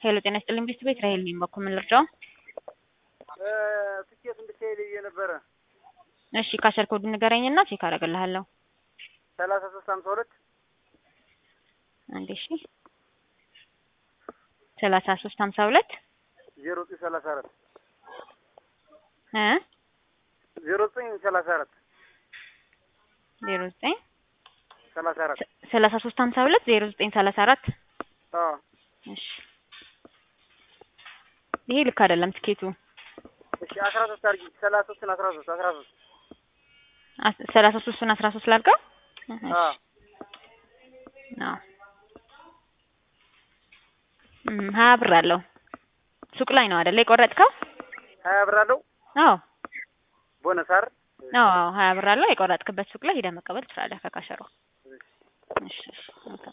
ሄሎ ጤና ይስጥልኝ ቤት ቤት ራሄል ነኝ። በኩል ምን ልርዳው? ትኬት እንድትሄድ ብዬ ነበረ። እሺ ካሸር ኮድ ንገረኝና ቼክ አደርግልሃለሁ። ሰላሳ ሶስት ሀምሳ ሁለት አንዴ እሺ ሰላሳ ሶስት ሀምሳ ሁለት ዜሮ ዘጠኝ ሰላሳ አራት እ ዜሮ ዘጠኝ ሰላሳ አራት ዜሮ ዘጠኝ ሰላሳ አራት ሰላሳ ሶስት ሀምሳ ሁለት ዜሮ ዘጠኝ ሰላሳ አራት አዎ እሺ ይሄ ልክ አይደለም ትኬቱ። እሺ አስራ ሶስት አድርጊ ሰላሳ ሶስትን አስራ ሶስት አስራ ሶስት አስ- ሰላሳ ሶስቱን አስራ ሶስት ላድርገው? እሺ አዎ አዎ እም ሀያ ብር አለው ሱቅ ላይ ነው አይደለ የቆረጥከው? ሀያ ብር አለው አዎ ቦነስ አይደል? አዎ አዎ ሀያ ብር አለው የቆረጥክበት ሱቅ ላይ ሄደህ መቀበል ትችላለህ ከካሸሮ። እሺ እሺ ኦኬ